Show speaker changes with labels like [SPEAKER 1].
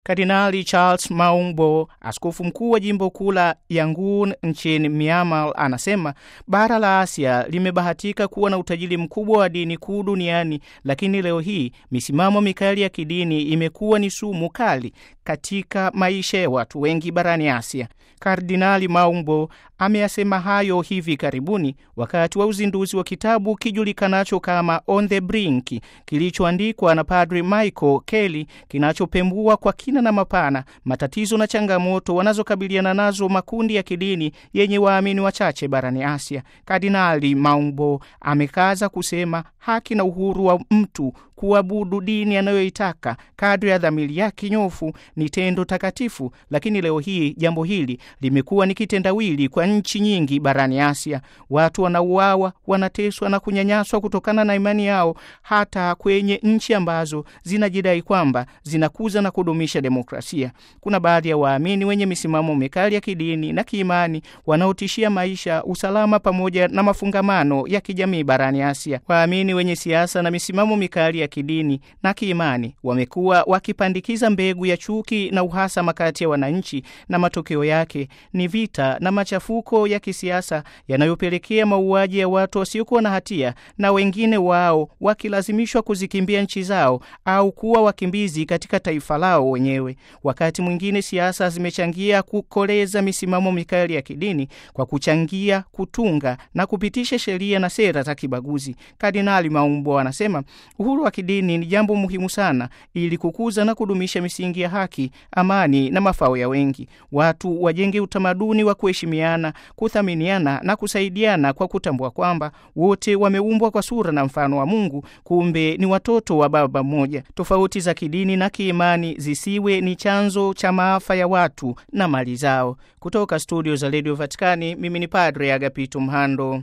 [SPEAKER 1] Kardinali Charles Maungbo, askofu mkuu wa jimbo kuu la Yangon nchini Myanmar, anasema bara la Asia limebahatika kuwa na utajiri mkubwa wa dini kuu duniani, lakini leo hii misimamo mikali ya kidini imekuwa ni sumu kali katika maisha ya watu wengi barani Asia. Kardinali Maungbo ameyasema hayo hivi karibuni wakati wa uzinduzi wa kitabu kijulikanacho kama On the Brink kilichoandikwa na Padri Michael Kelly kinachopembua kwa kina na mapana matatizo na changamoto wanazokabiliana nazo makundi ya kidini yenye waamini wachache barani Asia. Kardinali Maungbo amekaza kusema haki na uhuru wa mtu kuabudu dini anayoitaka kadri ya dhamiri yake nyofu ni tendo takatifu, lakini leo hii jambo hili limekuwa ni kitendawili kwa nchi nyingi barani Asia. Watu wanauawa, wanateswa na kunyanyaswa kutokana na imani yao, hata kwenye nchi ambazo zinajidai kwamba zinakuza na kudumisha demokrasia. Kuna baadhi ya waamini wenye misimamo mikali ya kidini na kiimani wanaotishia maisha, usalama pamoja na mafungamano ya kijamii barani Asia. Waamini wenye siasa na misimamo mikali ya kidini na kiimani wamekuwa wakipandikiza mbegu ya chuki na uhasama kati ya wananchi, na matokeo yake ni vita na machafuko ya kisiasa yanayopelekea mauaji ya watu wasiokuwa na hatia na wengine wao wakilazimishwa kuzikimbia nchi zao au kuwa wakimbizi katika taifa lao wenyewe. Wakati mwingine siasa zimechangia kukoleza misimamo mikali ya kidini kwa kuchangia kutunga na kupitisha sheria na sera za kibaguzi. Kardinali Maumbo anasema uhuru wa kidini ni jambo muhimu sana ili kukuza na kudumisha misingi ya haki, amani na mafao ya wengi. Watu wajenge utamaduni wa kuheshimiana, kuthaminiana na kusaidiana kwa kutambua kwamba wote wameumbwa kwa sura na mfano wa Mungu, kumbe ni watoto wa Baba mmoja. Tofauti za kidini na kiimani zisiwe ni chanzo cha maafa ya watu na mali zao. Kutoka studio za Radio Vatikani, mimi ni Padre Agapito Mhando.